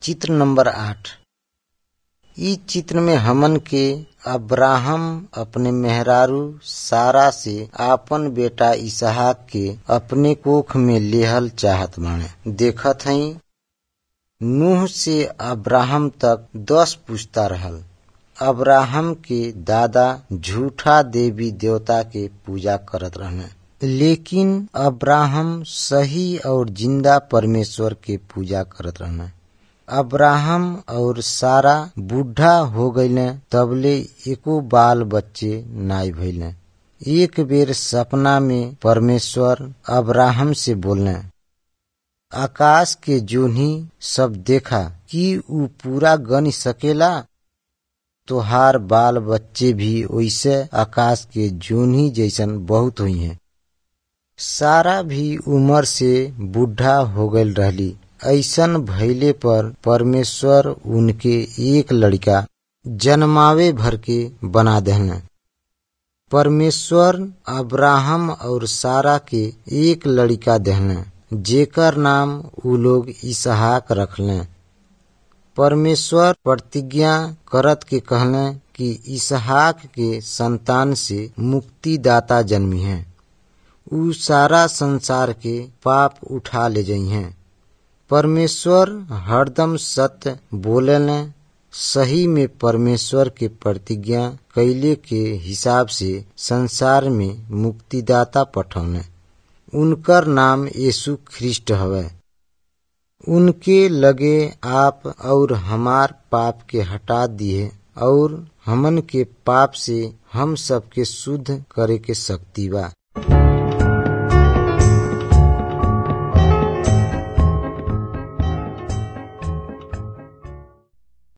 चित्र नंबर आठ इ चित्र में हमन के अब्राहम अपने मेहरारू सारा से आपन बेटा इसहाक के अपने कोख में लेहल चाहत बाणे देखत हई नूह से अब्राहम तक दस पुश्ता रहल अब्राहम के दादा झूठा देवी देवता के पूजा करत रहने लेकिन अब्राहम सही और जिंदा परमेश्वर के पूजा करत रहने अब्राहम और सारा बूढ़ा हो गईले तबले एको बाल बच्चे नाई भइले एक बेर सपना में परमेश्वर अब्राहम से बोलने आकाश के जोन्ही सब देखा कि ऊ पूरा गन सकेला तोहार बाल बच्चे भी वैसे आकाश के जोन्ही जैसन बहुत हुई हैं सारा भी उम्र से बूढ़ा हो गईल रहली ऐसन भइले पर परमेश्वर उनके एक लड़का जन्मावे भर के बना देहने परमेश्वर अब्राहम और सारा के एक लड़का देहने जेकर नाम उ लोग इसहाक रखले परमेश्वर प्रतिज्ञा करत के कहले कि इसहाक के संतान से मुक्तिदाता जन्मी है उ सारा संसार के पाप उठा ले जाइ हैं परमेश्वर हरदम सत्य बोलने सही में परमेश्वर के प्रतिज्ञा कैले के हिसाब से संसार में मुक्तिदाता पठौने उनकर नाम यीशु ख्रिस्ट हवे उनके लगे आप और हमार पाप के हटा दिए और हमन के पाप से हम सबके शुद्ध करे के शक्ति बा